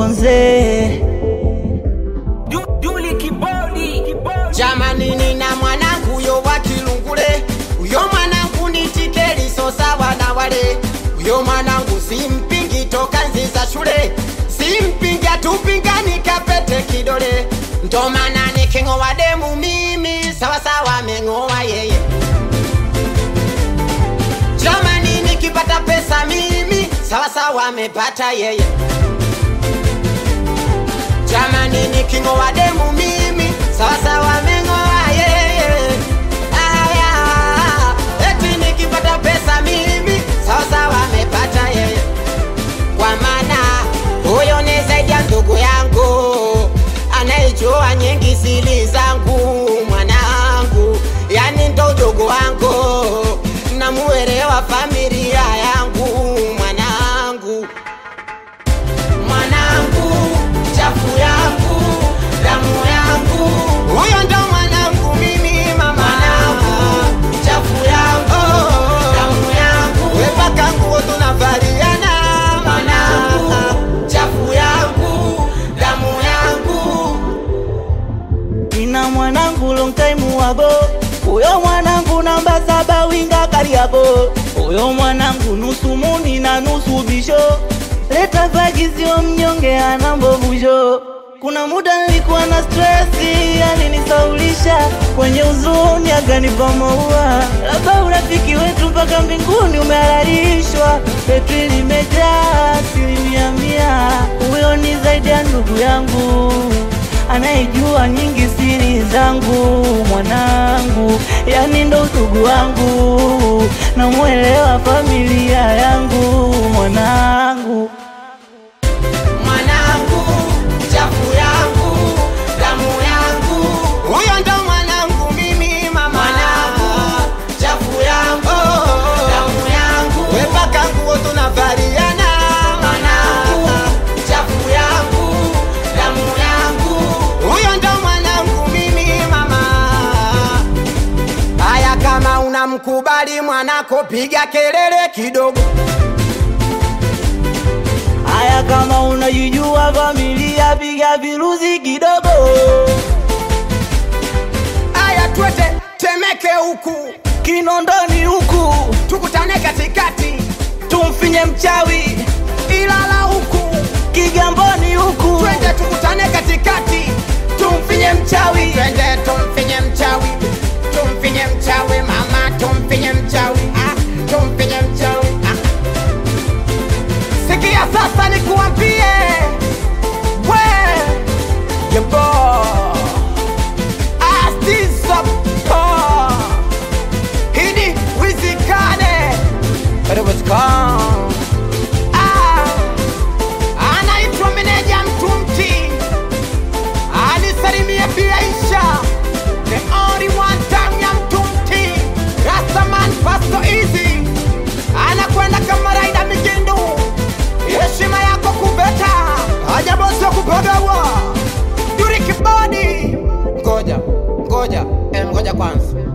Konze. Jamani, nina mwanangu yo wa Kilungule, uyo mwanangu ni tikeli so sawa na wale. Uyo mwanangu simpingi toka nzi za shule, simpingi atupingani kapete kidole, ndo maana niking'oa demu mimi sawa sawa ameng'oa yeye. Jamani, nikipata pesa mimi sawa sawa amepata yeye. Jamani, niking'oa demu mimi sawa sawa ameng'oa yeye. Aya, eti nikipata pesa mimi sawa sawa amepata yeye. Kwa maana huyo ni zaidi ya ndugu yangu, anayejua nyingi siri zangu, mwanangu, yani ndo ndugu wangu, namuelewa familia yangu, mwanangu mwanangu, chafu yangu, damu yangu, huyo ndo mwanangu mimi mama, mwanangu, chafu yangu, damu yangu, wepaka nguo tunavaliana, mwanangu, chafu yangu, damu yangu, Nina mwanangu long time wago, uyo mwanangu namba saba winga Kariako, uyo mwanangu nusu muni na nusu bisho, leta vagizio mnyonge ana mbovusho. Kuna muda nilikuwa na stresi, alinisaulisha kwenye huzuni, akanipa maua. Labda urafiki wetu mpaka mbinguni umehalalishwa, petri limejaa asilimia mia. Huyo ni zaidi ya ndugu yangu anayejua nyingi siri zangu, mwanangu, yani ndo udugu wangu, namwelewa familia yangu, mwanangu. mwanangu, chafu yangu, damu yangu, huyo ndo mwanangu mimi mama, mwanangu, chafu yangu, damu yangu, wepaka nguo tunavaliana, mwanangu, chafu yangu, damu yangu, huyo ndo mwanangu mimi mama. Haya, kama unamkubali mwanako, piga kelele kidogo. Haya, kama unajijua familia, piga viruzi kidogo. Aya, twete Temeke huku Kinondoni huku tukutane katikati, tumfinye mchawi, Ilala huku Kigamboni huku twende tukutane katikati, tumfinye mchawi, twende tumfinye mchawi, tumfinye mchawi mama, tumfinye mchawi ah, tumfinye mchawi ah. Sikia sasa nikuambie, we yebo astisapo hidi wizikane Rubicon. Ah, anaitwa meneja Mtumti, anisalimie pia Isha, the only one time ya Mtumti, Rastaman Pasto Easy, anakwenda kama raida Migindu, heshima yako kubeta, haja bosi wa kupagawa, Yuri Kibodi. Ngoja, ngoja, eh, ngoja kwanza